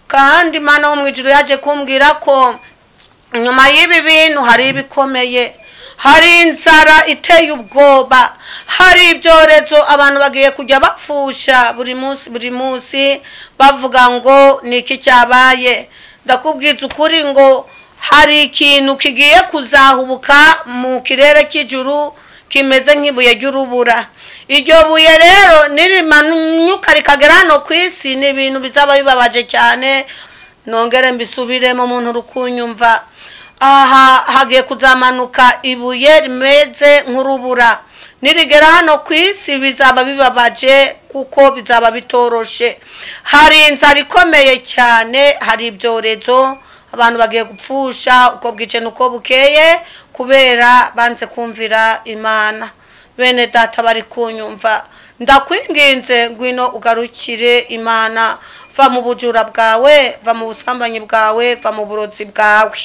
kandi Imana wo mu ijuru yaje kumbwira ko nyuma y'ibi bintu hari ibikomeye hari inzara iteye ubwoba hari ibyorezo abantu bagiye kujya bapfusha buri munsi buri munsi bavuga ngo ni iki cyabaye ndakubwira ukuri ngo hari ikintu kigiye kuzahubuka mu kirere cy'ijuru kimeze nk'ibuye ry'urubura iryo buye rero nirimanuka rikagera hano ku isi ni ibintu bizaba bibabaje cyane nongere mbisubiremo umuntu uri kunyumva aha hagiye kuzamanuka ibuye rimeze nk'urubura nirigera hano ku isi bizaba bibabaje kuko bizaba bitoroshe hari inzara ikomeye cyane hari ibyorezo abantu bagiye gupfusha uko bwice n'uko bukeye kubera banze kumvira imana bene data bari kunyumva ndakwinginze ngwino ugarukire imana va mu bujura bwawe va mu busambanyi bwawe va mu burozi bwawe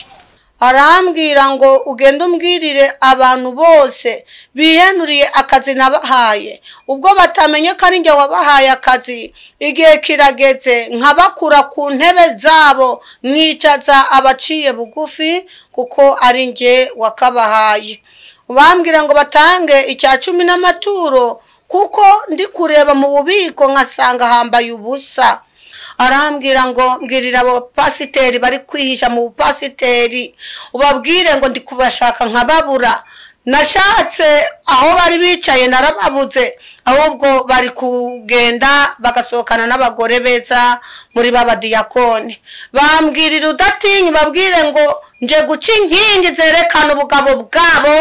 arambwira ngo ugende umbwirire abantu bose bihenuriye akazi nabahaye ubwo batamenye ko ari njye wabahaye akazi igihe kirageze nkabakura ku ntebe zabo mwicaza abaciye bugufi kuko ari njye wakabahaye bambwira ngo batange icya cumi n'amaturo kuko ndi kureba mu bubiko nkasanga hambaye ubusa arambwira ngo mbwirira abo pasiteri bari kwihisha mu bupasiteri ubabwire ngo ndi kubashaka nkababura nashatse aho bari bicaye narababuze ahubwo bari kugenda bagasohokana n'abagore beza muri babadiyakoni bambwirira udatinye babwire ngo nje guca inkingi zerekana ubugabo bwabo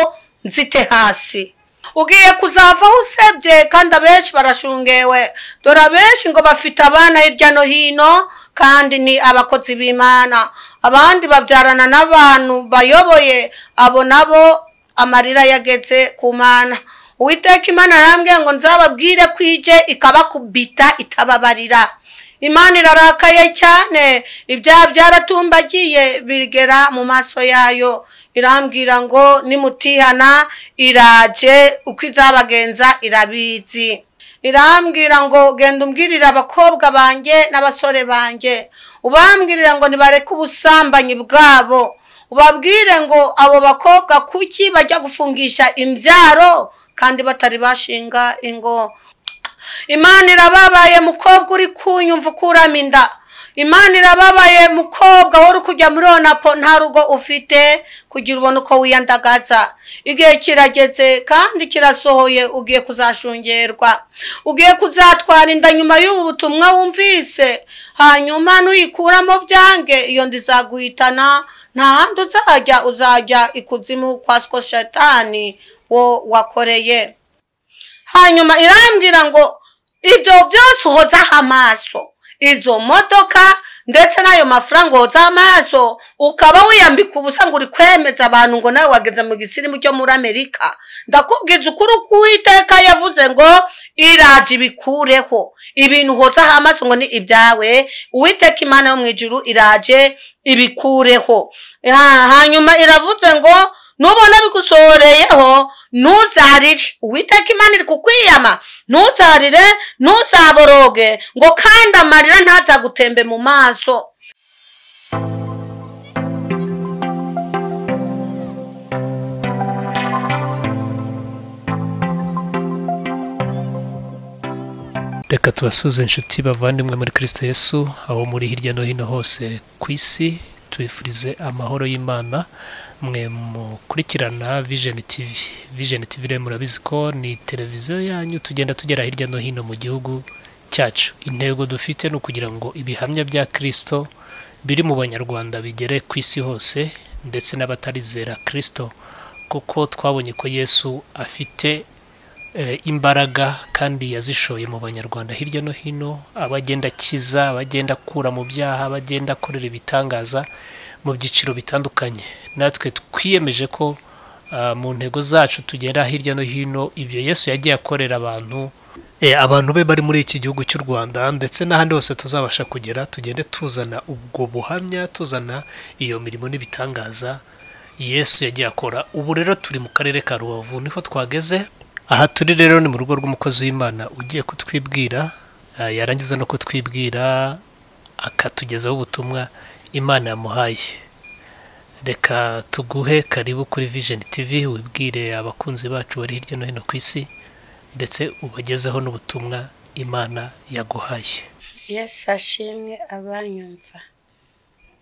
nzite hasi ugiye kuzavaho usebye kandi abenshi barashungewe dore abenshi ngo bafite abana hirya no hino kandi ni abakozi b'imana abandi babyarana n'abantu bayoboye abo nabo amarira yageze ku mana uwiteka imana arambwira ngo nzababwire ko ije ikabakubita itababarira imana irarakaye cyane ibyaha byaratumbagiye bigera mu maso yayo irambwira ngo nimutihana iraje uko izabagenza irabizi irambwira ngo genda umbwirire abakobwa banjye n'abasore banjye ubambwirira ngo nibareke ubusambanyi bwabo ubabwire ngo abo bakobwa kuki bajya gufungisha imbyaro kandi batari bashinga ingo imana irababaye mukobwa uri kunyumva ukuramo inda imana irababaye mukobwa wari kujya muri onapo nta rugo ufite kugira ubone uko wiyandagaza igihe kirageze kandi kirasohoye ugiye kuzashungerwa ugiye kuzatwara inda nyuma y'ubu butumwa wumvise hanyuma nuyikuramo byange iyo nda izaguhitana nta handi uzajya uzajya ikuzimu kwa shatani wo wakoreye hanyuma irambwira ngo ibyo byose uhozaho amaso izo modoka ndetse n'ayo mafaranga woza amaso ukaba wiyambika ubusa ngo uri kwemeza abantu ngo nawe wageze mu gisirimu cyo muri amerika ndakubwiza ukuri uko uwiteka yavuze ngo iraje ibikureho ibintu hozaho amaso ngo ni ibyawe uwiteka imana yo mu ijuru iraje ibikureho hanyuma iravuze ngo nubona bigusohoreyeho ntuzarire uwiteka imana iri kukwiyama ntuzarire ntuzaboroge ngo kandi amarira ntazagutembe mu maso reka tubasuze inshuti bavandimwe muri kirisito yesu aho muri hirya no hino hose ku isi tubifurize amahoro y'imana mwe mukurikirana vijeni tivi vijeni tivi rero murabizi ko ni televiziyo yanyu tugenda tugera hirya no hino mu gihugu cyacu intego dufite ni ukugira ngo ibihamya bya kirisito biri mu banyarwanda bigere ku isi hose ndetse n'abatarizera kirisito kuko twabonye ko yesu afite imbaraga kandi yazishoye mu banyarwanda hirya no hino abagenda akiza abagenda akura mu byaha abagenda akorera ibitangaza mu byiciro bitandukanye natwe twiyemeje ko mu ntego zacu tugera hirya no hino ibyo yesu yagiye akorera abantu abantu be bari muri iki gihugu cy'u rwanda ndetse n'ahandi hose tuzabasha kugera tugende tuzana ubwo buhamya tuzana iyo mirimo n'ibitangaza yesu yagiye akora ubu rero turi mu karere ka rubavu niho twageze aha turi rero ni mu rugo rw'umukozi w'imana ugiye kutwibwira yarangiza no kutwibwira akatugezaho ubutumwa imana yamuhaye reka tuguhe karibu kuri vision tv wibwire abakunzi bacu bari hirya no hino ku isi ndetse ubagezeho n'ubutumwa imana yaguhaye yesu ashimwe abanyumva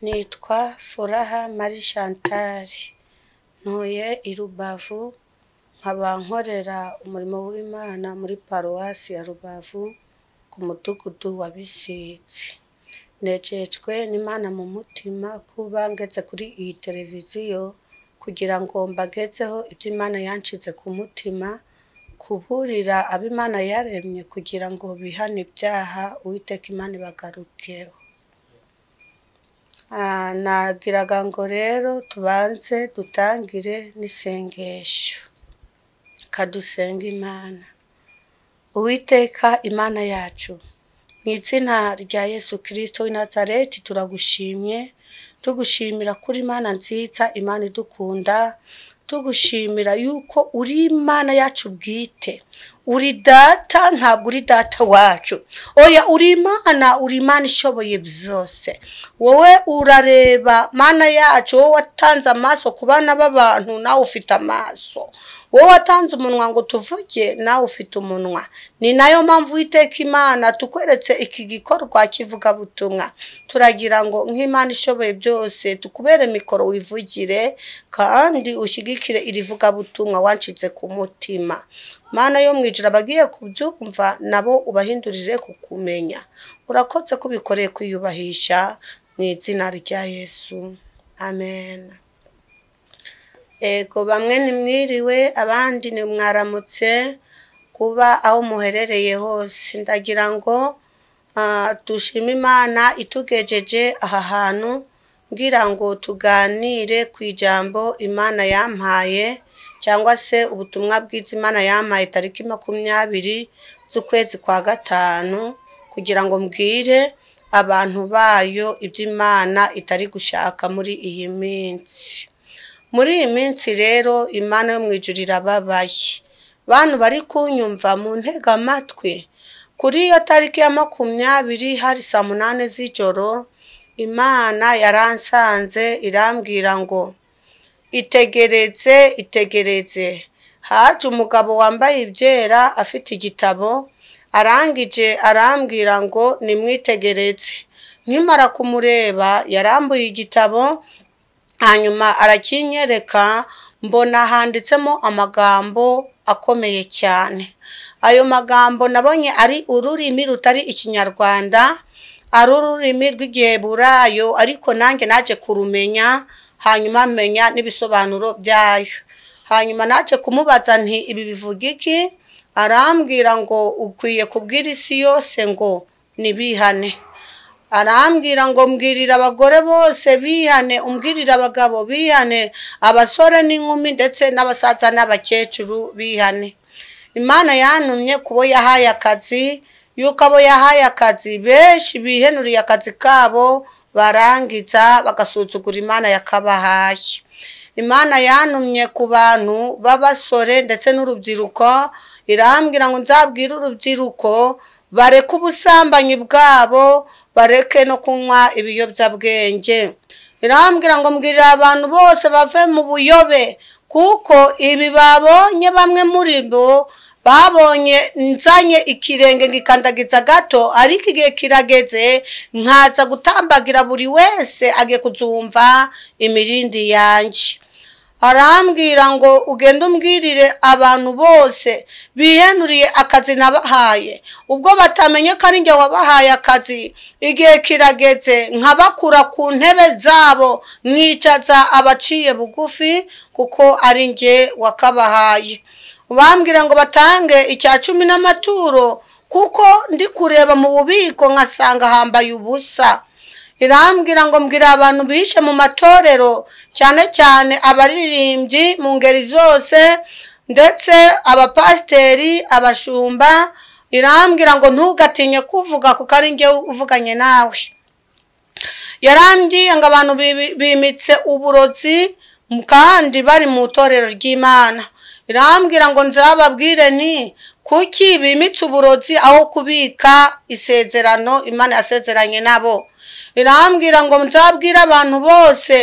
nitwa furaha mari shantari ntuye i rubavu nkaba nkorera umurimo w'imana muri paruwasi ya rubavu ku mudugudu wa bisizi nececwe n'imana mu mutima kuba ngetse kuri iyi televiziyo kugira ngo mbagetseho ibyo imana yanshize ku mutima kuburira ab'imana yaremye kugira ngo bihane ibyaha uwiteka imana ibagarukeho Ah, nagiraga ngo rero tubanze dutangire n'isengesho kadusenga imana uwiteka imana yacu mu izina rya yesu kirisito w'i nazareti turagushimye tugushimira kuri imana nziza imana idukunda tugushimira yuko uri imana yacu bwite uri data ntabwo uri data wacu oya uri imana uri imana ishoboye byose wowe urareba mana yacu wowe watanze amaso ku bana b'abantu nawe ufite amaso wowe watanze umunwa ngo tuvuge nawe ufite umunwa ni nayo mpamvu witeka imana tukweretse iki gikorwa kivugabutumwa turagira ngo nk'imana ishoboye byose tukubere mikoro wivugire kandi ushyigikire iri vugabutumwa wancitse ku mutima mana yo mu ijoro abagiye kubyumva nabo ubahindurire kukumenya urakotse ko ubikoreye kwiyubahisha mu izina rya yesu amen ego bamwe ni mwiriwe abandi ni mwaramutse kuba aho muherereye hose ndagira ngo ah, dushime imana itugejeje aha hantu ngira ngo tuganire ku ijambo imana yampaye cyangwa se ubutumwa bwiza imana yampaye tariki makumyabiri z'ukwezi kwa gatanu kugira ngo mbwire abantu bayo ibyo imana itari gushaka muri iyi minsi muri iyi minsi rero imana yo mu ijuru irababaye bantu bari kunyumva mu ntegamatwi kuri iyo tariki ya makumyabiri hari saa munani z'ijoro imana yaransanze irambwira ngo itegereze itegereze haje umugabo wambaye ibyera afite igitabo arangije arambwira ngo nimwitegereze nkimara kumureba yarambuye igitabo hanyuma arakinyereka mbona handitsemo amagambo akomeye cyane ayo magambo nabonye ari ururimi rutari ikinyarwanda ari ururimi rw'igiheburayo ariko nanjye naje kurumenya hanyuma menya n'ibisobanuro byayo hanyuma naje kumubaza nti ibi bivuga iki arambwira ngo ukwiye kubwira isi yose ngo nibihane arambwira ngo mbwirira abagore bose bihane umbwirira abagabo bihane abasore n'inkumi ndetse n'abasaza n'abakecuru bihane imana yantumye kubo yahaye akazi yuko abo yahaye akazi benshi bihenuriye akazi kabo barangiza bagasuzugura imana yakabahaye imana yantumye ku bantu b'abasore ndetse n'urubyiruko irambwira ngo nzabwire urubyiruko bareke ubusambanyi bwabo bareke no kunywa ibiyobyabwenge irambwira ngo mbwirira abantu bose bave mu buyobe kuko ibi babonye bamwe muri bo babonye nzanye ikirenge ngikandagiza gato ariko igihe kirageze nkaza gutambagira buri wese agiye kuzumva imirindi yanjye arambwira ngo ugende umbwirire abantu bose bihenuriye akazi nabahaye ubwo batamenye ko ari njye wabahaye akazi igihe kirageze nkabakura ku ntebe zabo mwicaza abaciye bugufi kuko ari njye wakabahaye bambwira ngo batange icya cumi n'amaturo kuko ndi kureba mu bubiko nkasanga hambaye ubusa irambwira ngo mbwira abantu bishe mu matorero cyane cyane abaririmbyi mu ngeri zose ndetse abapasiteri abashumba irambwira ngo ntugatinye kuvuga kuko ari njye uvuganye nawe yarambwiye ngo abantu bibi- bimitse uburozi kandi bari mu itorero ry'imana irambwira ngo nzababwire ni kuki bimitse uburozi aho kubika isezerano imana yasezeranye nabo irambwira ngo nzabwire abantu bose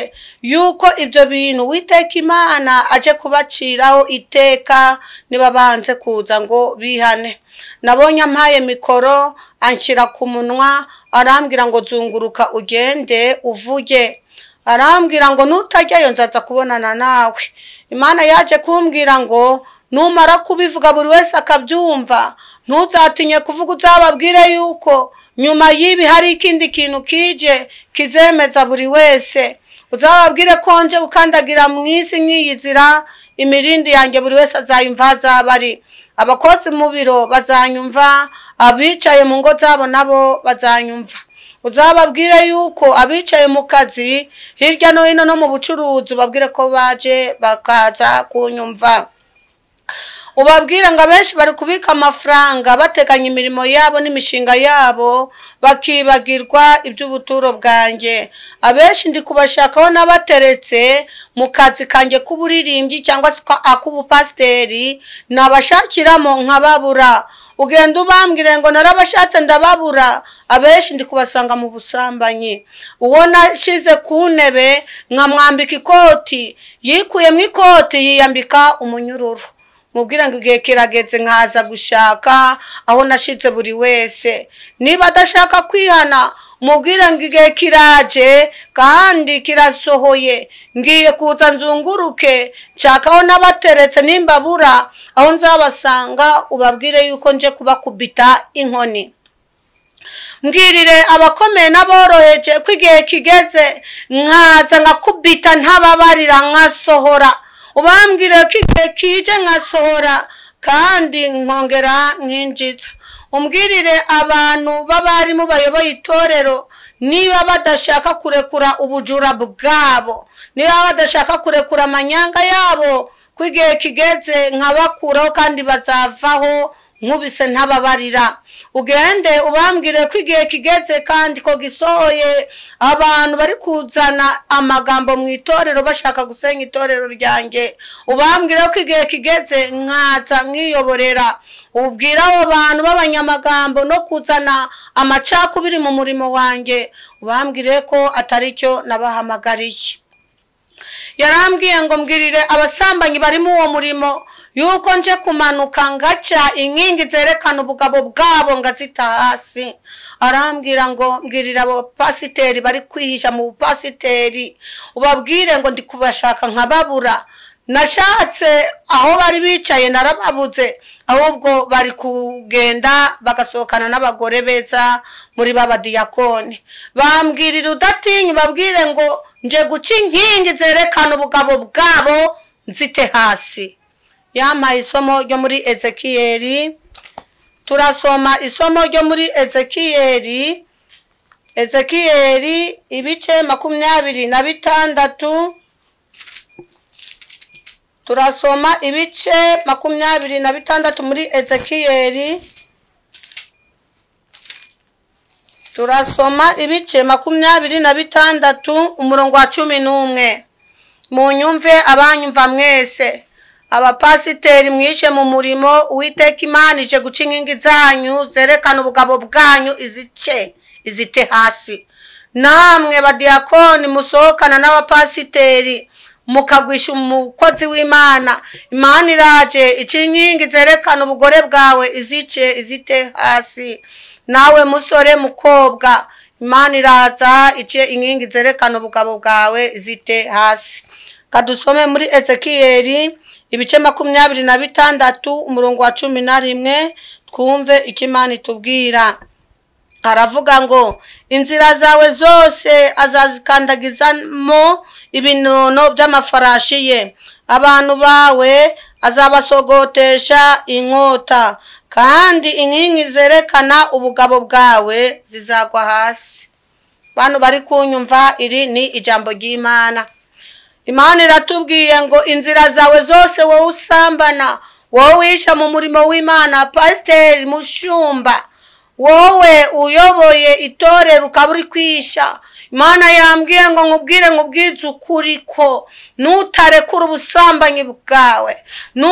yuko ibyo bintu witeka imana aje kubaciraho iteka niba banze kuza ngo bihane nabonye ampaye mikoro anshyira ku munwa arambwira ngo zunguruka ugende uvuge arambwira ngo nutajyayo nzaza kubonana nawe imana yaje kumbwira ngo numara kubivuga buri wese akabyumva ntuzatinye kuvuga uzababwire yuko nyuma y'ibi hari ikindi kintu kije kizemeza buri wese uzababwire ko nje ukandagira mu isi nk'iyi nzira imirindi yanjye buri wese azayumva azaba ari abakozi mu biro bazanyumva abicaye mu ngo zabo nabo bazanyumva uzababwire yuko abicaye mu kazi hirya no hino no mu bucuruzi ubabwire ko baje bakaza kunyumva ubabwira ngo abenshi bari kubika amafaranga bateganya imirimo yabo n'imishinga yabo bakibagirwa iby'ubuturo bwanjye abenshi ndi kubashakaho n'abateretse mu kazi kanjye k'uburirimbyi cyangwa se ak'ubupasiteri nabashakiramo nkababura ugenda ubambwire ngo narabashatse ndababura abenshi ndi kubasanga mu busambanyi uwo nashyize ku ntebe nkamwambika ikoti yikuyemo ikoti yiyambika umunyururu mubwira ngo igihe kirageze nkaza gushaka aho nashyitse buri wese niba adashaka kwihana mubwira ngo igihe kiraje kandi kirasohoye ngiye kuza nzunguruke nshakaho n'abateretse n'imbabura aho nzabasanga ubabwire yuko nje kubakubita inkoni mbwirire abakomeye n'aboroheje ko igihe kigeze nkaza nkakubita ntababarira nkasohora ubambwire ko igihe kije nkasohora kandi nkongera nkinjiza umbwirire abantu b'abarimu bayoboye itorero niba badashaka kurekura ubujura bwabo niba badashaka kurekura amanyanga yabo ko igihe kigeze nkabakuraho kandi bazavaho nkubise ntababarira ugende ubambwire ko igihe kigeze kandi ko gisohoye abantu bari kuzana amagambo mu itorero bashaka gusenya itorero ryanjye ubambwire ko igihe kigeze nkatsa nkiyoborera ubwira abo bantu b'abanyamagambo no kuzana amacakubiri mu murimo wanjye ubambwire ko atari cyo nabahamagariye yarambwiye ngo mbwirire abasambanyi barimo uwo murimo yuko nje kumanuka ngaca inkingi zerekana ubugabo bwabo ngazita hasi arambwira ngo mbwirire abo pasiteri bari kwihisha mu bupasiteri ubabwire ngo ndi kubashaka nkababura nashatse aho bari bicaye narababuze ahubwo bari kugenda bagasohokana n'abagore beza muri ba badiyakoni bambwirira udatinya ubabwire ngo nje guca inkingi zerekana ubugabo bwabo nzite hasi yampaye isomo ryo muri ezekiyeri turasoma isomo ryo muri ezekiyeri ezekiyeri ibice makumyabiri na bitandatu turasoma ibice makumyabiri na bitandatu muri ezekiyeri turasoma ibice makumyabiri na bitandatu umurongo wa cumi n'umwe munyumve abanyumva mwese abapasiteri mwishe mu murimo uwiteka imana ije guca inkingi zanyu zerekana ubugabo bwanyu izice izite hasi namwe badiyakoni musohokana n'abapasiteri mukagwisha umukozi w'imana imana iraje inkingi zerekana ubugore bwawe izice izite hasi nawe musore mukobwa imana iraza ice inkingi zerekana ubugabo bwawe izite hasi kadusome muri ezekiyeri ibice makumyabiri na bitandatu umurongo wa cumi na rimwe twumve icyo imana itubwira aravuga ngo inzira zawe zose azazikandagizamo ibinono by'amafarashi ye abantu bawe azabasogotesha inkota kandi inkingi zerekana ubugabo bwawe zizagwa hasi bano bari kunyumva iri ni ijambo ry'imana imana iratubwiye ngo inzira zawe zose wowe usambana wowe wisha mu murimo w'imana pasiteri mushumba wowe uyoboye itorero ukaba uri kwisha imana yambwiye ngo nkubwire nkubwize ukuri ko nutarekura ubusambanyi bwawe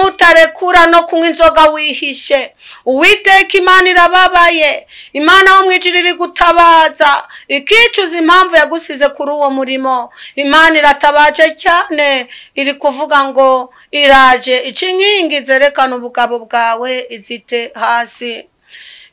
nutarekura no kunywa inzoga wihishe uwiteka imana irababaye imana wo mwijiri iri gutabaza ikicuza impamvu yagusize kuri uwo murimo imana iratabaje cyane iri kuvuga ngo iraje ica inkingi zerekana ubugabo bwawe izite hasi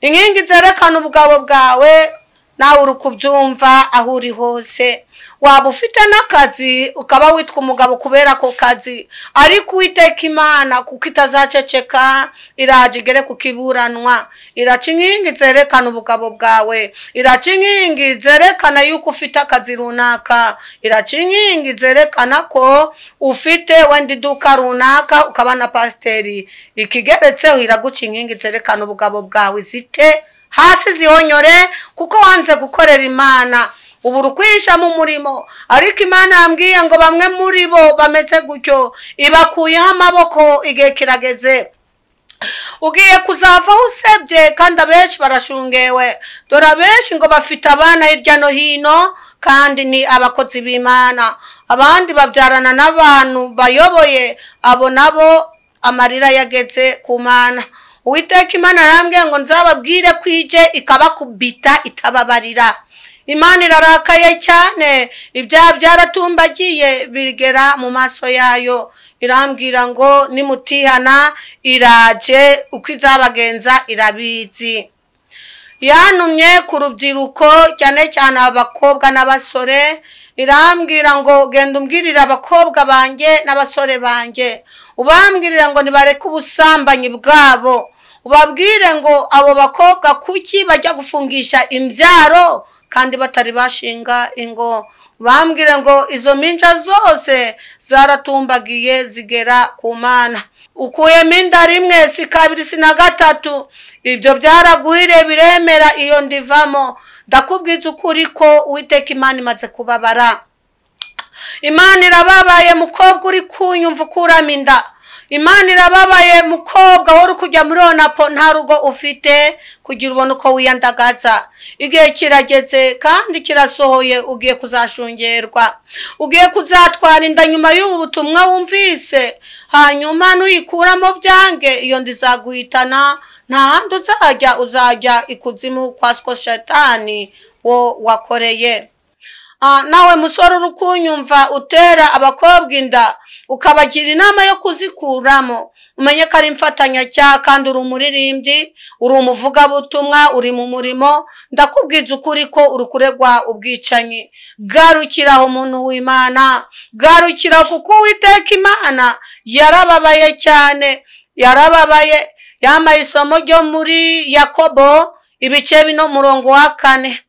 inkingi zerekana ubugabo bwawe nawe uri kubyumva aho uri hose waba ufite n'akazi ukaba witwa umugabo kubera ako kazi ariko uwiteka imana kuko itazaceceka iraje igere ku kiburanwa iraca inkingi zerekana ubugabo bwawe iraca inkingi zerekana yuko ufite akazi runaka iraca inkingi zerekana ko ufite wenda iduka runaka ukaba na pasiteri ikigeretseho iraguca inkingi zerekana ubugabo bwawe zite hasi zihonyore kuko wanze gukorera imana ubu uri kwihisha mu murimo ariko imana yambwiye ngo bamwe muri bo bameze gutyo ibakuyeho amaboko igihe kirageze ugiye kuzavaho usebye kandi abenshi barashungewe dore abenshi ngo bafite abana hirya no hino kandi ni abakozi b'imana abandi babyarana n'abantu bayoboye abo nabo amarira yageze ku mana uwiteka imana arambwiye ngo nzababwire ko ije ikabakubita itababarira imana irarakaye cyane ibyaha byaratumbagiye bigera mu maso yayo irambwira ngo nimutihana iraje uko izabagenza irabizi yantumye ku rubyiruko cyane cyane abakobwa n'abasore irambwira ngo genda umbwirire abakobwa banjye n'abasore banjye ubambwirira ngo nibareke ubusambanyi bwabo ubabwire ngo abo bakobwa kuki bajya gufungisha imbyaro kandi batari bashinga ingo bambwire ngo izo minja zose zaratumbagiye zigera ku mana ukuyemo inda rimwe si kabiri si na gatatu ibyo byaraguhire biremera iyo ndivamo ndakubwiza ukuri ko uwiteka imana imaze kubabara imana irababaye mukobwa uri kunyumva ukuramo inda imana irababaye mukobwa wari kujya muri onapo nta rugo ufite kugira ubone uko wiyandagaza igihe kirageze kandi kirasohoye ugiye kuzashungerwa ugiye kuzatwara inda nyuma y'ubu butumwa wumvise hanyuma nuyikuramo byange iyo nda izaguhitana nta handi uzajya uzajya ikuzimu kwa shetani wo wakoreye nawe musore uri kunyumva utera abakobwa inda ukabagira inama yo kuzikuramo umenye ko ari imfatanyacyaha kandi uri umuririmbyi uri umuvugabutumwa uri mu murimo ndakubwiza ukuri ko uri kuregwa ubwicanyi bwarukiraho umuntu w'imana bwarukiraho kuko uwiteka imana yarababaye cyane yarababaye yambaye isomo ryo muri yakobo ibice bino murongo wa kane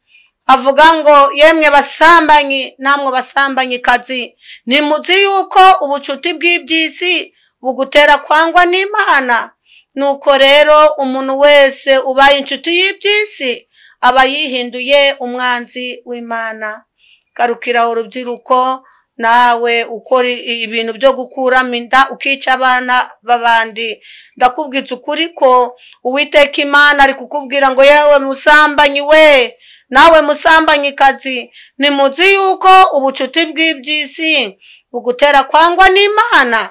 avuga ngo yemwe basambanyi namwe basambanyi kazi ntimuzi yuko ubucuti bw'iby'isi bugutera kwangwa n'imana nuko rero umuntu wese ubaye inshuti y'iby'isi aba yihinduye umwanzi w'imana garukira urubyiruko nawe ukora ibintu byo gukuramo inda ukica abana b'abandi ndakubwitse ukuri ko uwiteka imana ari kukubwira ngo yewe musambanyi we nawe musambanyikazi nimuzi yuko ubucuti bw'iby'isi bugutera kwangwa n'imana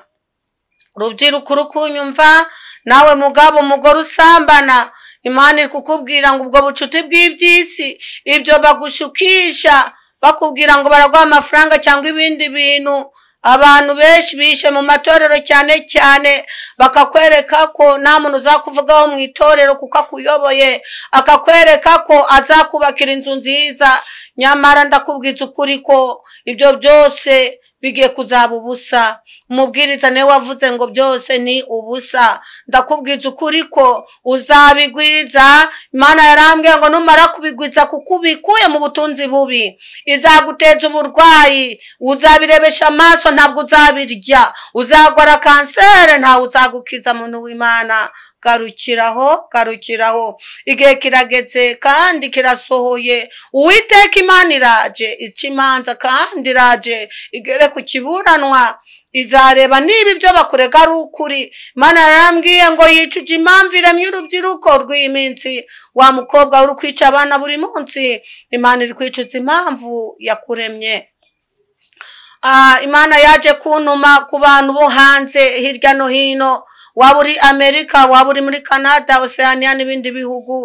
urubyiruko urukunyumva nawe mugabo umugore usambana imana iri kukubwira ngo ubwo bucuti bw'iby'isi ibyo bagushukisha bakubwira ngo baraguha amafaranga cyangwa ibindi bintu abantu benshi bishe mu matorero cyane cyane bakakwereka ko nta muntu uzakuvugaho mu itorero kuko akuyoboye akakwereka ko azakubakira inzu nziza nyamara ndakubwitse ukuri ko ibyo byose bigiye kuzaba ubusa umubwiriza niwe wavuze ngo byose ni ubusa ndakubwiza ukuri ko uzabigwiza imana yarambwiye ngo numara kubigwiza kuko ubikuye mu butunzi bubi izaguteza uburwayi uzabirebesha amaso ntabwo uzabirya uzagwara kanseri ntawe uzagukiza muntu w'imana garukiraho garukiraho igihe kiragetse kandi kirasohoye uwiteka imana iraje ica imanza kandi iraje igere ku kiburanwa izareba niba ibyo bakurega ari ukuri imana yarambwiye ngo yicuje imamviremye urubyiruko rw'iyi minsi wa mukobwa uri kwica abana buri munsi imana iri kwicuza impamvu yakuremye imana yaje kuntuma ku bantu bo hanze hirya no hino waba uri amerika waba uri muri canada oceania n'ibindi bihugu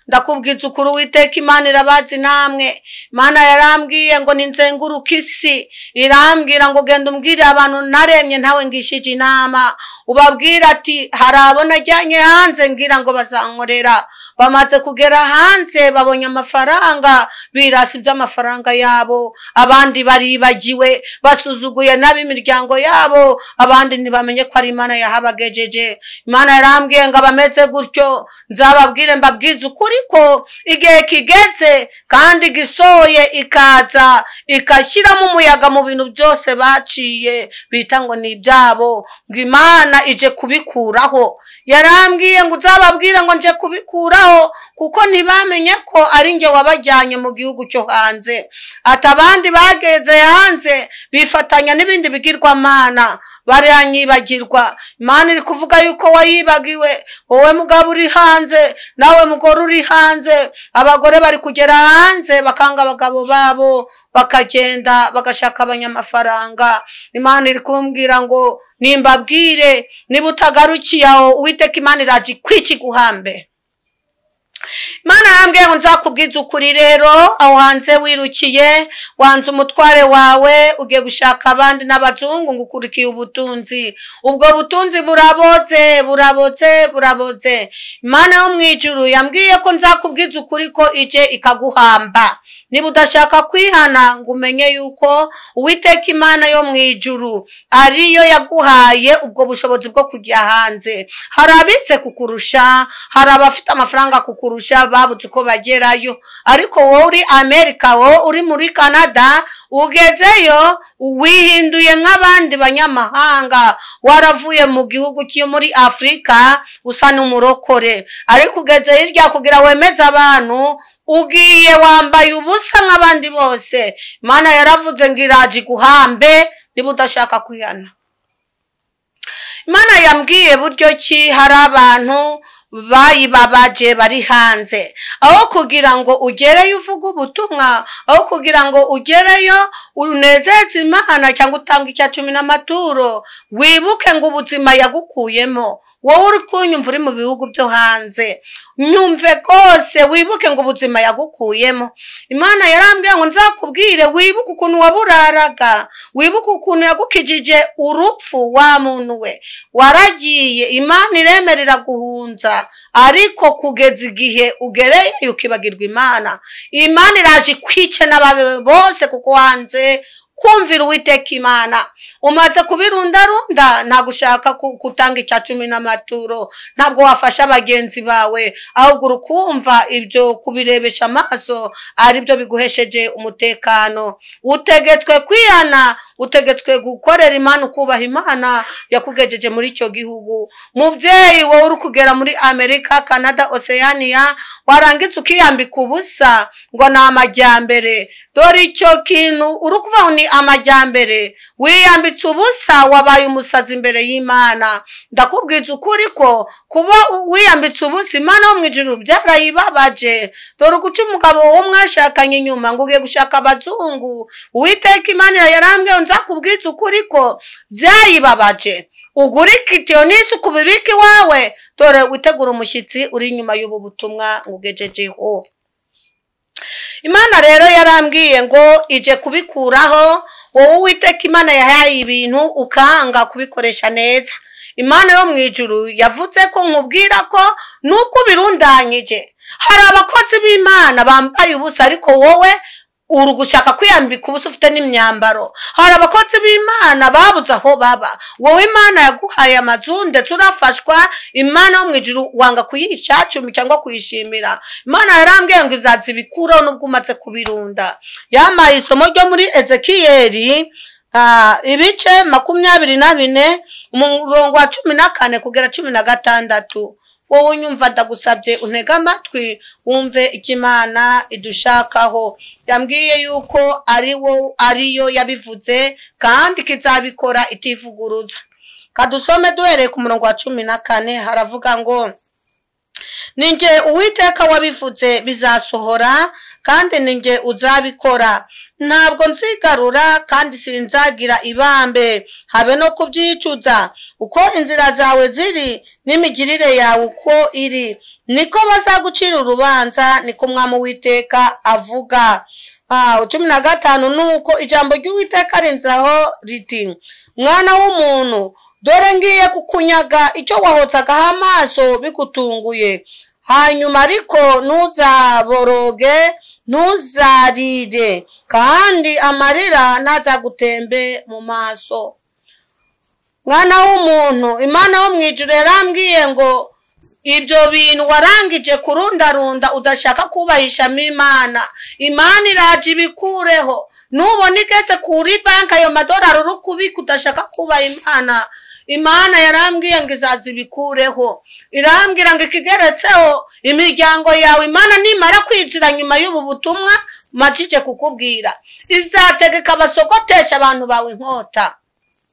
ndakubwiza ukuri uwiteka imana irabazi namwe imana yarambwiye ngo ninzenguruke isi irambwira ngo genda umbwire abantu naremye ntawe ngishije inama ubabwira ati hari abo najyanye hanze ngira ngo bazankorera bamaze kugera hanze babonye amafaranga birasi iby'amafaranga yabo abandi baribagiwe basuzuguye nabi imiryango yabo abandi ntibamenye ko ari imana yahabagejeje imana yarambwiye ngo abameze gutyo nzababwire mbabwize ukuri ko igihe kigeze kandi gisohoye ikaza ikashyiramo umuyaga mu bintu byose baciye bita ngo ni ibyabo ngo imana ije kubikuraho yarambwiye ngo uzababwire ngo nje kubikuraho kuko ntibamenye ko ari njye wabajyanye mu gihugu cyo hanze ati abandi bageze hanze bifatanya n'ibindi bigirwamana baranyibagirwa imana iri kuvuga yuko wayibagiwe wowe mugabo uri hanze nawe mugore uri hanze abagore bari kugera hanze bakanga abagabo babo bakagenda bagashaka abanyamafaranga imana iri kumbwira ngo nimbabwire niba utagarukiye aho uwiteka imana iraje ikwikiguhambe imana yambwiye ngo nzakubwiza ukuri rero aho hanze wirukiye wanze umutware wawe ugiye gushaka abandi n'abazungu ngo ukurikiye ubutunzi ubwo butunzi buraboze buraboze buraboze imana yo mu ijuru yambwiye ko nzakubwiza ukuri ko ije ikaguhamba niba udashaka kwihana ngo umenye yuko uwiteka imana yo mu ijuru ariyo yaguhaye ubwo bushobozi bwo kujya hanze hari abitse kukurusha hari abafite amafaranga kukurusha babuze uko bagerayo ariko wowe uri amerika wowe uri muri canada ugezeyo wihinduye nk'abandi banyamahanga waravuye mu gihugu cyo muri afurika usa n'umurokore ariko ugeze hirya kugira wemeze abantu ugiye wambaye ubusa nk'abandi bose imana yaravuze ngo iraje iguhambe niba udashaka kwihana imana yambwiye buryo ki hari abantu bayibabaje bari hanze aho kugira ngo ugereyo uvuge ubutumwa aho kugira ngo ugereyo unezeze imana cyangwa utange icya cumi n'amaturo wibuke ngo ubuzima yagukuyemo wowe uri kunyumva uri mu bihugu byo hanze nyumve rwose wibuke ngo ubuzima yagukuyemo imana yarambwiye ngo nzakubwire wibuke ukuntu waburaraga wibuke ukuntu yagukijije urupfu wa muntu we waragiye imana iremerera guhunza ariko kugeza igihe ugereye ukibagirwa imana imana iraje ikwice n'abawe bose kuko hanze kumvira uwiteka imana umaze kubirundarunda ntabwo ushaka gutanga icya cumi n'amaturo ntabwo wafasha bagenzi bawe ahubwo urukumva ibyo kubirebesha amaso aribyo biguhesheje umutekano utegetswe kwihana utegetswe gukorera imana ukubaha imana yakugejeje muri icyo gihugu mubyeyi wowe uri kugera muri amerika canada oceania warangitse ukiyambika ubusa ngo ni amajyambere dore icyo kintu uri kuvaho ni amajyambere wiyambitse ubusa wabaye umusazi imbere y'imana ndakubwiza ukuri ko kuba wiyambitse ubusa imana wo mu ijuru byarayibabaje dore uguca umugabo wo mwashakanye inyuma ngo ugiye gushaka abazungu uwiteka imana yarambwiye nzakubwiza ukuri ko byayibabaje ugura ikitiyo n'isi ukubibika iwawe dore witegura umushyitsi uri inyuma y'ubu butumwa ngo ugejejeho imana rero yarambwiye ngo ije kubikuraho wowe uwiteka imana yahaye ibintu ukanga kubikoresha neza imana yo mu ijuru yavuze ko nkubwira ko nuko ubirundanyije hari abakozi b'imana bambaye ubusa ariko wowe uri gushaka kwiyambika ubusa ufite n'imyambaro hari abakozi b'imana babuze aho baba wowe imana yaguhaye amazu ndetse urafashwa imana yo mu ijuru wanga kuyishacumi cyangwa kuyishimira imana yarambwiye ngo izaza ibikuraho n'ubwo umaze kubirunda yambaye isomo ryo muri ezekiyeri ibice makumyabiri na bine umurongo wa cumi na kane kugera cumi na gatandatu wowe unyumva ndagusabye untege amatwi wumve icyo imana idushakaho yambwiye yuko ari wo ariyo yabivuze kandi kizabikora itivuguruza kadusome duhereye ku murongo wa cumi na kane haravuga ngo ninjye uwiteka wabivuze bizasohora kandi ninjye uzabikora ntabwo nzigarura kandi sinzagira ibambe habe no kubyicuza uko inzira zawe ziri n'imigirire yawe uko iri niko bazagucira urubanza niko umwami witeka avuga cumi na gatanu ni uko ijambo ry'uwiteka rinzaho riti mwana w'umuntu dore ngiye kukunyaga icyo wahotsagaho amaso bigutunguye hanyuma ariko ntuzaboroge ntuzarire kandi amarira ntazagutembe mu maso mwana w'umuntu imana wo mu ijoro yarambwiye ngo ibyo bintu warangije kurundarunda udashaka kubahishamo imana imana iraje ibikureho nubona igeze kuri banki ayo madorari uri kubika udashaka kubaha imana imana yarambwiye ngo izaza ibikureho irambwira ngo ikigeretseho imiryango yawe imana nimara kwizira nyuma y'ubu butumwa macike kukubwira izategeka abasogotesha abantu bawe inkota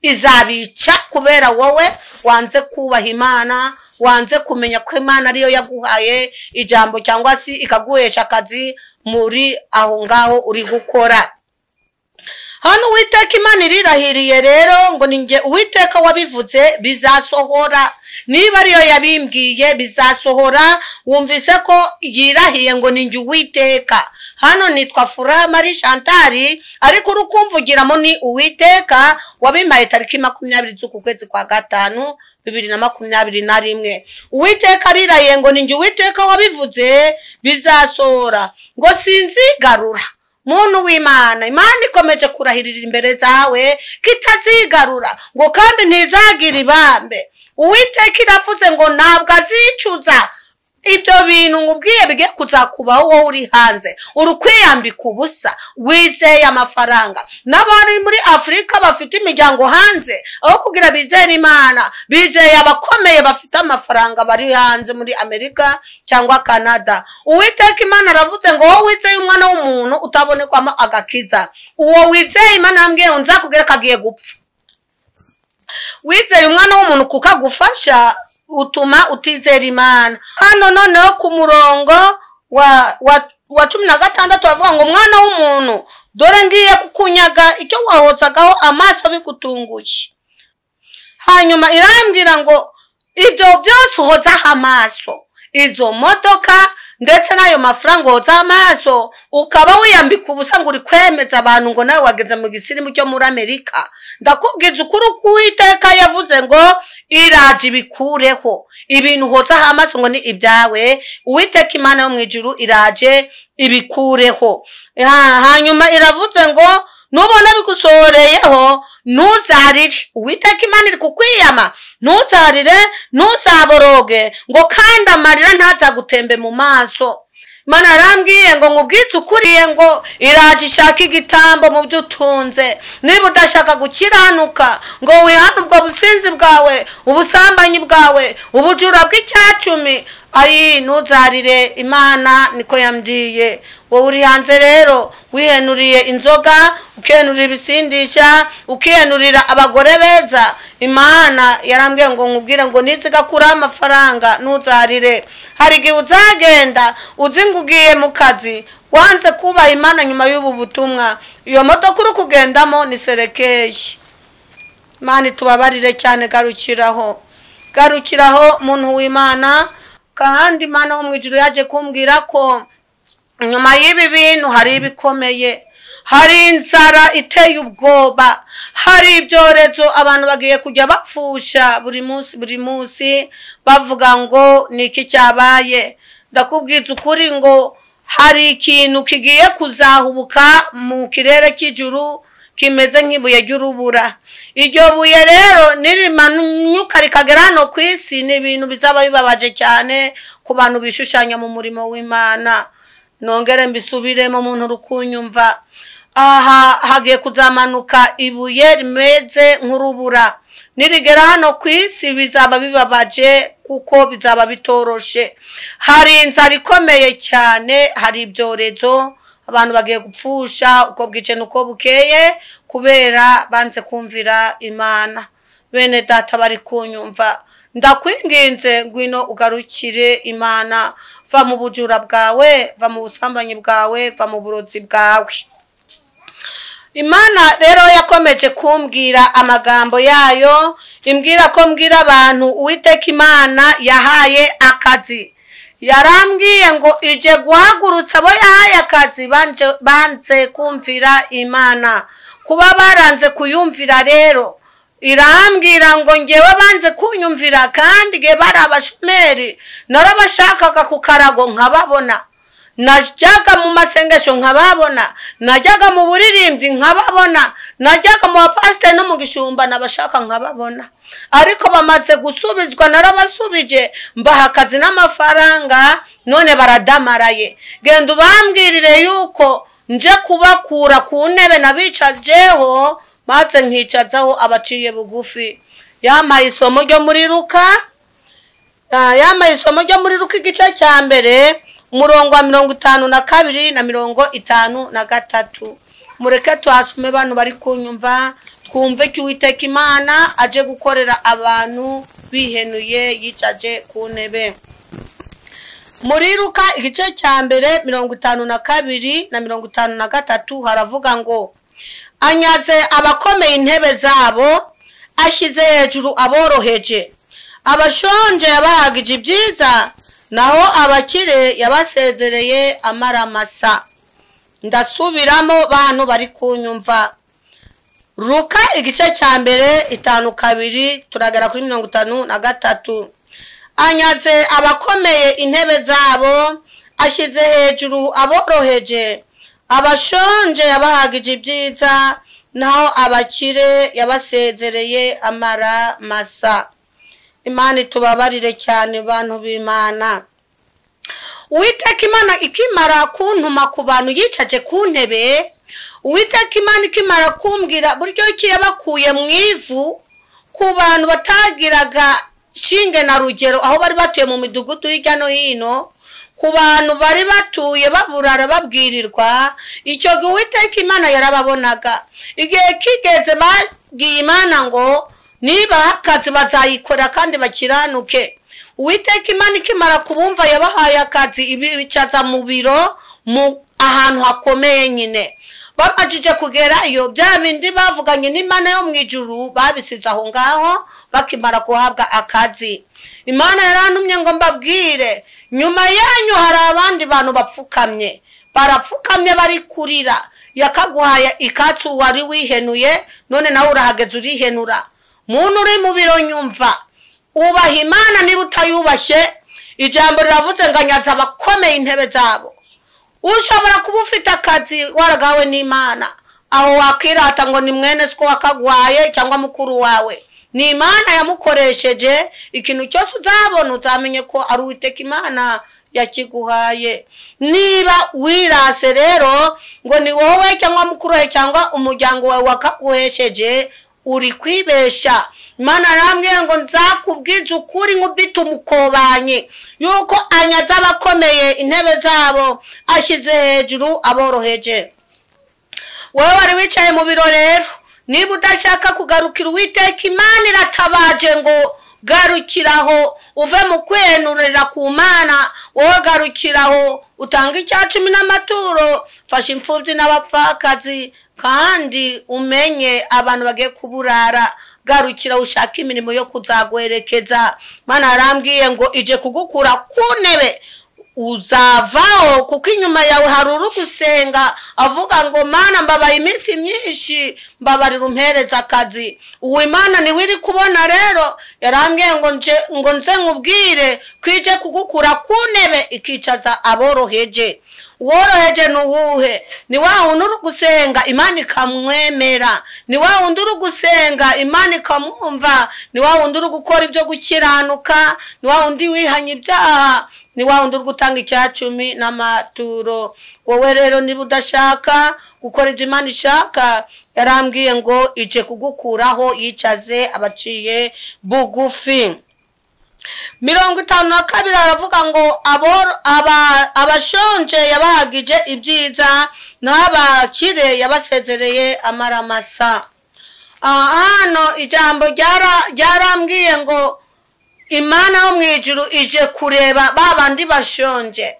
izabica kubera wowe wanze kubaha imana wanze kumenya ko imana ariyo yaguhaye ijambo cyangwa se ikaguhesha akazi muri aho ngaho uri gukora hano uwiteka imana irirahiriye rero ngo ninjye uwiteka wabivuze bizasohora niba ariyo yabimbwiye bizasohora wumvise ko yirahiye ngo ninjye uwiteka hano nitwa fura marie chantari ariko uri kumvugiramo ni uwiteka wabimaye tariki makumyabiri z'uku kwezi kwa gatanu bibiri na makumyabiri na rimwe uwiteka arirahiye ngo ninjye uwiteka wabivuze bizasohora ngo sinzigarura muntu w'imana imana ikomeje kurahirira imbere zawe kitazigarura ngo kandi ntizagire ibambe uwiteka iravuze ngo ntabwo azicuza ibyo bintu nkubwiye bigiye kuzakubaho wowe uri hanze uri kwiyambika ubusa wizeye amafaranga n'abari muri afurika bafite imiryango hanze aho kugira bizere imana bizeye abakomeye bafite amafaranga bari hanze muri amerika cyangwa canada uwiteka imana aravuze ngo wowe wizeye umwana w'umuntu utabonekwamo agakiza uwo wizeye imana yambwiye ngo nzakubwire ko agiye gupfa wizeye umwana w'umuntu kuko agufasha utuma utizera imana hano noneho ku murongo wa cumi na gatandatu bavuga ngo umwana w'umuntu dore ngiye kukunyaga icyo wahotsagaho amaso bigutunguye hanyuma irambwira ngo ibyo byose uhotseho amaso izo modoka ndetse n'ayo mafaranga uhotseho amaso ukaba wiyambika ubusa ngo uri kwemeza abantu ngo nawe wageze mu gisirimu cyo muri amerika ndakubwiza ukuri k'uwiteka yavuze ngo iraje ibikureho ibintu uhotseho amaso ngo ni ibyawe uwiteka imana yo mu ijuru iraje ibikureho hanyuma iravuze ngo nubona bigusohoreyeho ntuzarire uwiteka imana iri kukwiyama ntuzarire ntuzaboroge ngo kandi amarira ntazagutembe mu maso imana yarambwiye ngo nkubwitse ukuriye ngo iraje ishaka igitambo mu byo utunze niba udashaka gukiranuka ngo wihane ubwo businzi bwawe ubusambanyi bwawe ubujura bw'icyacumi ayi ntuzarire imana niko yambwiye wowe uri hanze rero wihenuriye inzoga ukihenurira ibisindisha ukihenurira abagore beza imana yarambwiye ngo nkubwire ngo nizigakuraho amafaranga ntuzarire hari igihe uzagenda uzi ngo ugiye mu kazi wanze kubaha imana nyuma y'ubu butumwa iyo modoka uri kugendamo ni serekeye imana itubabarire cyane garukiraho garukiraho muntu w'imana kandi imana wo mu ijoro yaje kumbwira ko nyuma y'ibi bintu hari ibikomeye hari inzara iteye ubwoba hari ibyorezo abantu bagiye kujya bapfusha buri munsi buri munsi bavuga ngo ni iki cyabaye ndakubwiza ukuri ngo hari ikintu kigiye kuzahubuka mu kirere cy'ijuru kimeze nk'ibuye ry'urubura iryo buye rero nirimanuka rikagera hano ku isi ni ibintu bizaba bibabaje cyane ku bantu bishushanya mu murimo w'imana nongere mbisubiremo umuntu uri kunyumva aha hagiye kuzamanuka ibuye rimeze nk'urubura nirigera hano ku isi bizaba bibabaje kuko bizaba bitoroshe hari inzara ikomeye cyane hari ibyorezo abantu bagiye gupfusha uko bwice n'uko bukeye kubera banze kumvira imana bene data bari kunyumva ndakwinginze ngwino ugarukire imana va mu bujura bwawe va mu busambanyi bwawe va mu burozi bwawe imana rero yakomeje kumbwira amagambo yayo imbwira ko mbwira abantu uwiteka imana yahaye akazi yarambwiye ngo ije guhagurutsa abo yahaye akazi banze kumvira imana kuba baranze kuyumvira rero irambwira ngo ngewe banze kunyumvira kandi nge bari abashomeri narabashakaga ku karago nkababona najyaga mu masengesho nkababona najyaga mu buririmbyi nkababona najyaga mu bapasiteri no mu gishumba nabashaka nkababona ariko bamaze gusubizwa narabasubije mbaha akazi n'amafaranga none baradamaraye genda ubambwirire yuko nje kubakura ku ntebe nabicajeho maze nkicazaho abaciye bugufi yamaye isomo ryo muri ruka yamaye isomo ryo muri ruka igice cya mbere umurongo wa mirongo itanu na kabiri na mirongo itanu na gatatu mureke tuhasume bano bari kunyumva twumve ko uwiteka imana aje gukorera abantu bihenuye yicaje ku ntebe muri ruka igice cya mbere mirongo itanu na kabiri na mirongo itanu na gatatu haravuga ngo anyaze abakomeye intebe zabo ashyize hejuru aboroheje abashonje yabahagije ibyiza naho abakire yabasezereye amaramasa ndasubiramo bantu bari kunyumva ruka igice cya mbere itanu kabiri turagera kuri mirongo itanu na gatatu anyaze abakomeye intebe zabo ashyize hejuru aboroheje abashonje yabahagije ibyiza naho abakire yabasezereye amara masa imana itubabarire cyane bantu b'imana uwiteka imana ikimara kuntuma ku bantu yicaje ku ntebe uwiteka imana ikimara kumbwira buryo ki yabakuye mu ivu ku bantu batagiraga shinge na rugero aho bari batuye mu midugudu hirya no hino ku bantu bari batuye baburara babwirirwa icyo gihe uwiteka imana yarababonaga igihe kigeze babwiye imana ngo niba akazi bazayikora kandi bakiranuke uwiteka imana ikimara kubumva yabahaye akazi ibicaza mu biro mu ahantu hakomeye nyine babajije kugerayo bya bindi bavuganye n'imana yo mu ijuru babisize aho ngaho bakimara guhabwa akazi imana yarantumye ngo mbabwire nyuma yanyu hari abandi bantu bapfukamye barapfukamye bari kurira yakaguhaya ikatsi wari wihenuye none nawe urahageze urihenura muntu uri mu biro nyumva ubaha imana niba utayubashye ijambo riravuze ngo anyaza abakomeye intebe zabo ushobora kuba ufite akazi waragawe n'imana aho wakirata ngo ni mwene siko wakaguhaye cyangwa mukuru wawe ni imana yamukoresheje ikintu cyose uzabona uzamenye ko ari uwiteka imana yakiguhaye niba wirase rero ngo ni wowe cyangwa mukuru we cyangwa umuryango wawe wakaguhesheje uri kwibesha imana arambwira ngo nzakubwize ukuri nk'ubwite umukobanye yuko anyaze abakomeye intebe zabo ashyize hejuru aboroheje wowe wari wicaye mu biro rero niba udashaka kugarukira uwiteka imana iratabaje ngo garukiraho uve mu kwenurira ku mana wowe garukiraho utanga icya cumi n'amaturo fasha imfubyi n'abapfakazi kandi umenye abantu bagiye kuburara garukira ushaka imirimo yo kuzagwerekeza mwana yarambwiye ngo ije kugukura ku ntebe uzavaho kuko inyuma yawe hari uri gusenga avuga ngo mana mbabaye iminsi myinshi mbabarira umpereza akazi uwo imana niwe iri kubona rero yarambwiye ngo nze nkubwire kwije kugukura ku ntebe ikicaza aboroheje woroheje ni uwuhe ni wa wundi uri gusenga imana ikamwemera ni wa wundi uri gusenga imana ikamwumva ni wa wundi uri gukora ibyo gukiranuka ni wa wundi wihanye ibyaha ni wa wundi uri gutanga icyacumi n'amaturo wowe rero niba udashaka gukora ibyo imana ishaka yarambwiye ngo ije kugukuraho yicaze abaciye bugufi mirongo itanu na kabiri aravuga ngo abashonje yabahagije ibyiza n'abakire yabasezereye amaramasa hano ijambo ryarambwiye ngo imana yo mu ijuru ije kureba ba bandi bashonje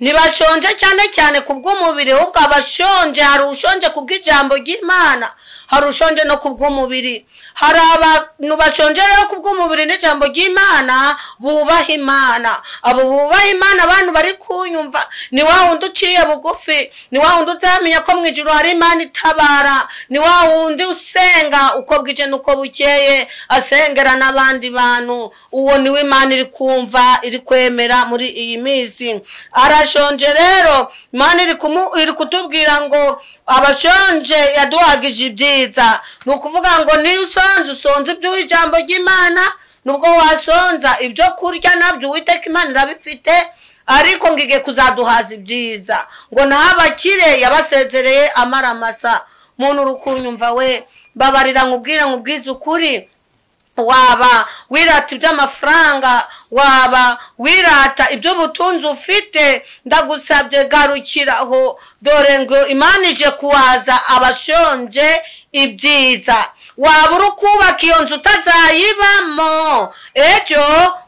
ntibashonje cyane cyane ku bw'umubiri ahubwo abashonje hari ushonje ku bw'ijambo ry'imana hari ushonje no ku bw'umubiri hari abantu bashonje rero ku bw'umubiri n'ijambo ry'imana bubaha imana abo bubaha imana abantu bari kunyumva ni wa wundi uciye bugufi ni wa wundi uzamenya ko mu ijoro hari imana itabara ni wa wundi usenga uko bwije n'uko bukeye asengera n'abandi bantu uwo ni imana iri kumva iri kwemera muri iyi minsi arashonje rero imana iri kutubwira ngo abashonje yaduhagije ibyiza ni ukuvuga ngo niyo usonze usonze iby'ijambo ry'imana nubwo wasonza ibyo kurya nabyo uwiteka imana irabifite ariko ngo igiye kuzaduhaza ibyiza ngo naho abakire yabasezereye amaramasa umuntu uri kunyumva we babarira nkubwire nkubwize ukuri waba wirata iby'amafaranga waba wirata iby'ubutunzi ufite ndagusabye garukiraho dore ngo imana ije kuwaza abashonje ibyiza waba uri kubaka iyo nzu utazayibamo ejo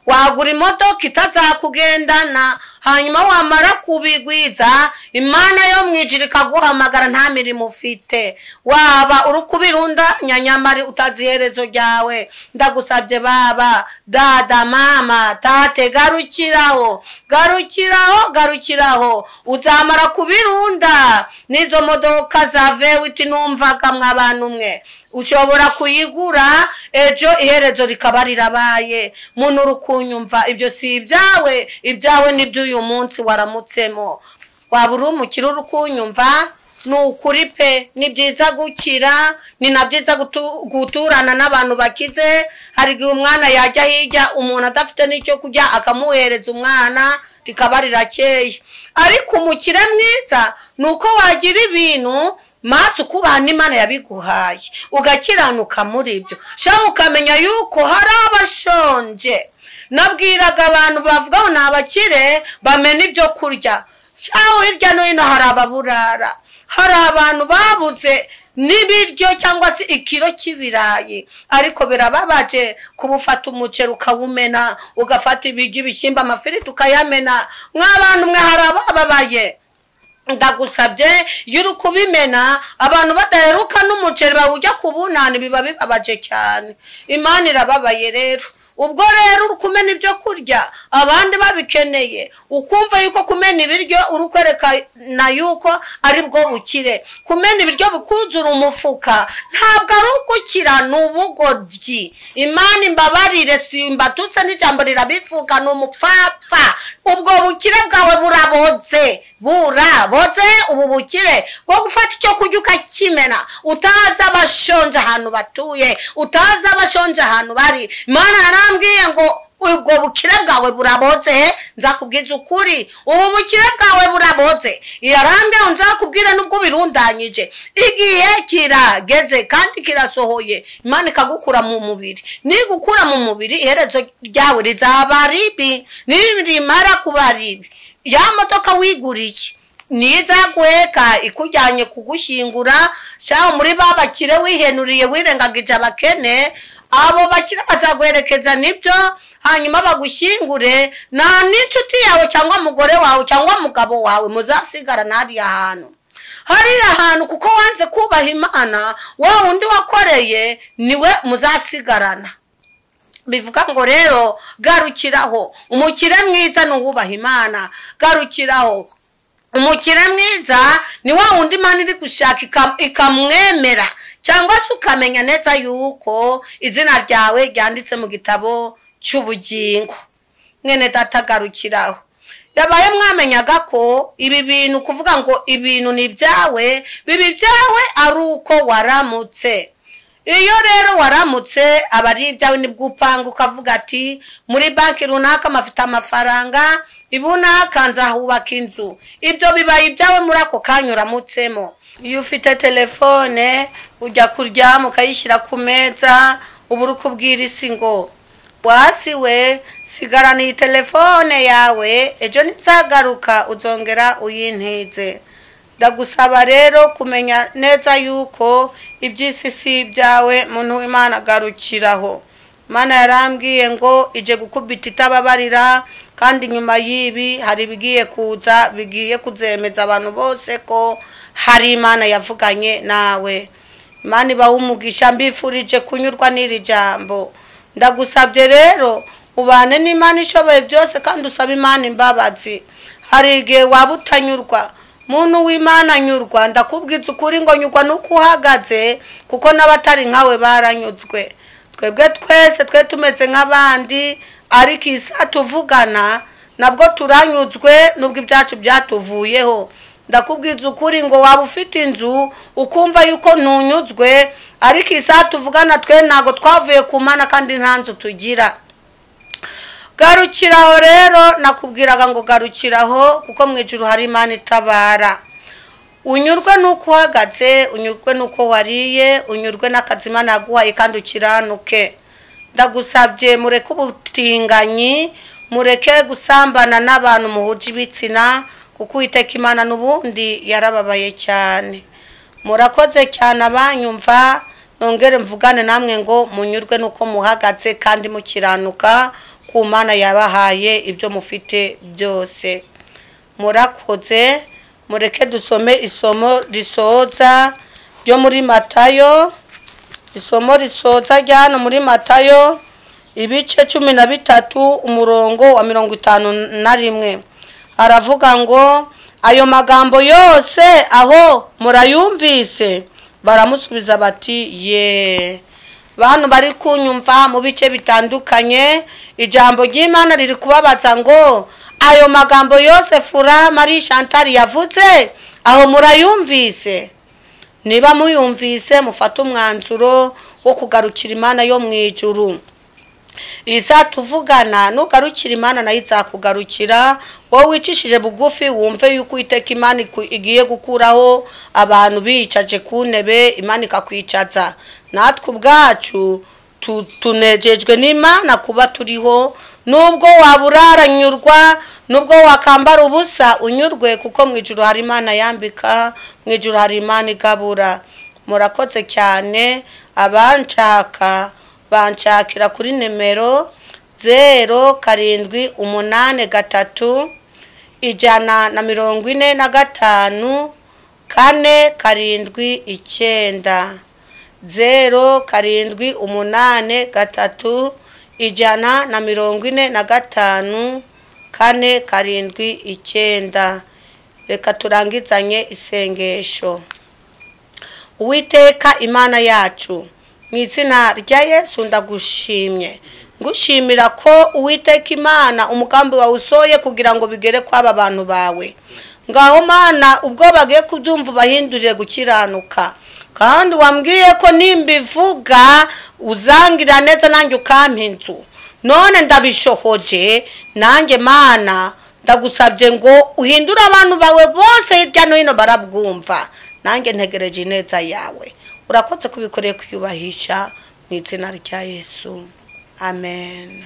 wagura imodoka itazakugendana hanyuma wamara kubigwiza imana yo mu ijiri ikaguhamagara nta mirimo ufite waba uri kubirundanya nyamari utazi iherezo ryawe ndagusabye baba dada mama tate garukiraho garukiraho garukiraho uzamara kubirunda n'izo modoka za vewiti numvaga mwabantu umwe ushobora kuyigura ejo iherezo rikaba rirabaye muntu uri kunyumva ibyo si ibyawe ibyawe ni iby'uyu munsi waramutsemo waba uri umukire uri kunyumva ni ukuri pe ni byiza gukira ni na byiza guturana n'abantu bakize hari igihe umwana yajya hirya umuntu adafite n'icyo kurya akamuhereza umwana rikaba rirakeye ariko umukire mwiza ni uko wagira ibintu matse ukubana imana yabiguhaye ugakiranuka muri ibyo shaka ukamenya yuko hari abashonje nabwiraga abantu bavuga ngo ni abakire bamena ibyo kurya shaho hirya no hino hari ababurara hari abantu babuze n'ibiryo cyangwa se ikiro cy'ibirayi ariko birababaje kubufata umuceri ukawumena ugafata ibiryo ibishyimbo amafiriti ukayamena mw'abantu mwe hari abababaye ndagusabye iyo uri kubimena abantu badaheruka n'umuceri bawujya kubunana biba bibabaje cyane imana irababaye rero ubwo rero uri kumena ibyo kurya abandi babikeneye ukumva yuko kumena ibiryo uri kwerekana yuko ari bwo bukire kumena ibiryo bikuzura umufuka ntabwo ari ugukira ni ubugoryi imana imbabarire simbatutse n'ijambo rirabivuga ni umupfapfa ubwo bukire bwawe burabotse burabotse ubu bukire bwo gufata icyo kurya ukakimena utazi abashonje ahantu batuye utazi abashonje ahantu bari imana yarambwiye ngo ubwo bukire bwawe burabotse nzakubwiza ukuri ubu bukire bwawe burabotse yarambwiye nzakubwire n'ubwo ubirundanyije igihe kirageze kandi kirasohoye imana ikagukura mu mubiri nigukura mu mubiri iherezo ryawe rizaba ribi nirimara kuba ribi ya modoka wiguriye ntizaguheka ikujyanye kugushyingura cyangwa muri ba bakire wihenuriye wirengagije abakene abo bakire bazaguherekeza nibyo hanyuma bagushyingure nta n'inshuti yawe cyangwa umugore wawe cyangwa umugabo wawe muzasigara hariya hantu hariya hantu kuko wanze kubaha imana wa wundi wakoreye niwe muzasigarana bivuga ngo rero garukiraho umukire mwiza ni uwubaha imana garukiraho umukire mwiza ni wa wundi imana iri gushaka ikamwemera cyangwa se ukamenya neza yuko izina ryawe ryanditse mu gitabo cy'ubugingo mwene data garukiraho yabaye mwamenyaga ko ibi bintu kuvuga ngo ibintu ni ibyawe biba ibyawe ari uko waramutse iyo rero waramutse aba ari ibyawe nibwo upanga ukavuga ati muri banki runaka mafite amafaranga ibunaka nzahubaka inzu ibyo bibaye ibyawe muri ako kanya uramutsemo iyo ufite telefone ujya kuryama ukayishyira ku meza uba uri kubwira isi ngo wasi we sigara ni telefone yawe ejo nzagaruka uzongera uyinteze ndagusaba rero kumenya neza yuko iby'isi si ibyawe muntu imana agarukiraho imana yarambwiye ngo ije gukubita itababarira kandi nyuma y'ibi hari ibigiye kuza bigiye kuzemeza abantu bose ko hari imana yavuganye nawe imana ibaha umugisha mbifurije kunyurwa n'iri jambo ndagusabye rero ubane n'imana ishoboye byose kandi usaba imana imbabazi hari igihe waba utanyurwa muntu w'imana anyurwa ndakubwitse ukuri ngo nyurwa n'uko uhagaze kuko n'abatari nkawe baranyuzwe twebwe twese twe tumeze nk'abandi ariko iyi saa tuvugana nabwo turanyuzwe n'ubwo ibyacu byatuvuyeho ndakubwiza ukuri ngo waba ufite inzu ukumva yuko ntunyuzwe ariko iyi saha tuvugana twe ntabwo twavuye ku mana kandi nta nzu tugira garukiraho rero nakubwiraga ngo garukiraho kuko mu ijoro hari imana itabara unyurwe n'uko uhagaze unyurwe n'uko wariye unyurwe n'akazi imana yaguhaye kandi ukiranuke ndagusabye mureke ubutinganyi mureke gusambana n'abantu muhuje ibitsina kuko uwiteka imana n'ubundi yarababaye cyane murakoze cyane abanyumva nongere mvugane namwe ngo munyurwe n'uko muhagaze kandi mukiranuka ku mana yabahaye ibyo mufite byose murakoze mureke dusome isomo risoza ryo muri matayo isomo risoza rya hano muri matayo ibice cumi na bitatu umurongo wa mirongo itanu na rimwe aravuga ngo ayo magambo yose aho murayumvise baramusubiza bati ye bantu bari kunyumva mu bice bitandukanye ijambo ry'imana riri kubabaza ngo ayo magambo yose fura marie chantal yavutse aho murayumvise niba muyumvise mufate umwanzuro wo kugarukira imana yo mu ijuru iyi saa tuvugana nugarukira imana nayo izakugarukira wowe wicishije bugufi wumve yuko uwiteka imana igiye gukuraho abantu bicaje ku ntebe imana ikakwicaza natwe ubwacu tunejejwe n'imana kuba turiho nubwo waba uraranyurwa nubwo wakambara ubusa unyurwe kuko mu ijoro hari imana yambika mu ijoro hari imana igabura murakoze cyane abanshaka banshakira kuri nimero zero karindwi umunani gatatu ijana na mirongo ine na gatanu kane karindwi icyenda zero karindwi umunani gatatu ijana na mirongo ine na gatanu kane karindwi icyenda reka turangizanye isengesho uwiteka imana yacu mu izina rya yesu ndagushimye ngushimira ko uwiteka imana umugambi wawe usohoye kugira ngo bigere kw'aba bantu bawe ngaho mana ubwo bagiye kubyumva ubahindurire gukiranuka kandi wambwiye ko nimbivuga uzangira neza nanjye ukampa inzu none ndabishohoje nanjye mana ndagusabye ngo uhindure abantu bawe bose hirya no hino barabwumva nanjye ntegereje ineza yawe urakoze kubikoreye kwiyubahisha mu izina rya yesu amen